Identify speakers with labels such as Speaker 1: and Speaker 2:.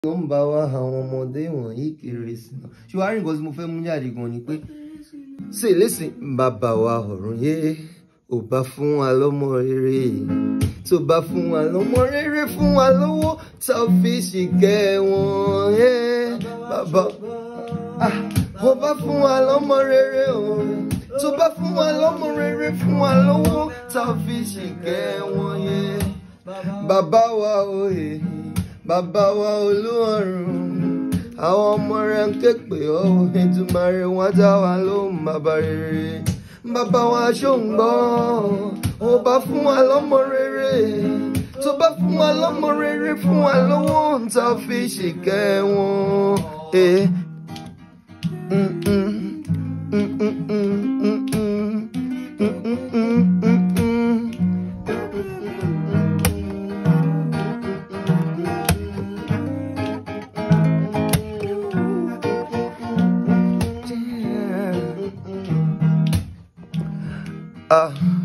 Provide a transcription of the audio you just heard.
Speaker 1: ló ń bá wa àwọn ọmọdé wọ̀nyí kiri sí náà ṣùgbọ́n nǹkan tí mo fẹ́ mú jáde gan ni pé ṣe lẹ́sìn bàbá wa ọ̀run yé ò bá fún wa lọ́mọ rere tó bá fún wa lọ́mọ rere fún wa lọ́wọ́ tá a fi ṣìkẹ́ wọn yé bàbá ó bá fún wa lọ́mọ rere o tó bá fún wa lọ́mọ rere fún wa lọ́wọ́ tá a fi ṣìkẹ́ wọn yé bàbá wa òye bàbá wa olúwarùn àwọn ọmọ rẹ̀ ń ké pè ọ́ Èdùmàrè wọn dá wa lóhùn bàbá rere bàbá wa ṣòǹgbọ́ ó bá fún wa lọ́mọ rere tó bá fún wa lọ́mọ rere fún wa lọ́wọ́ ń ta fi ṣìkẹ́ wọn. Eh. Mm, mm, mm, mm, mm, mm, mm, mm, mm, mm, mm. Ah.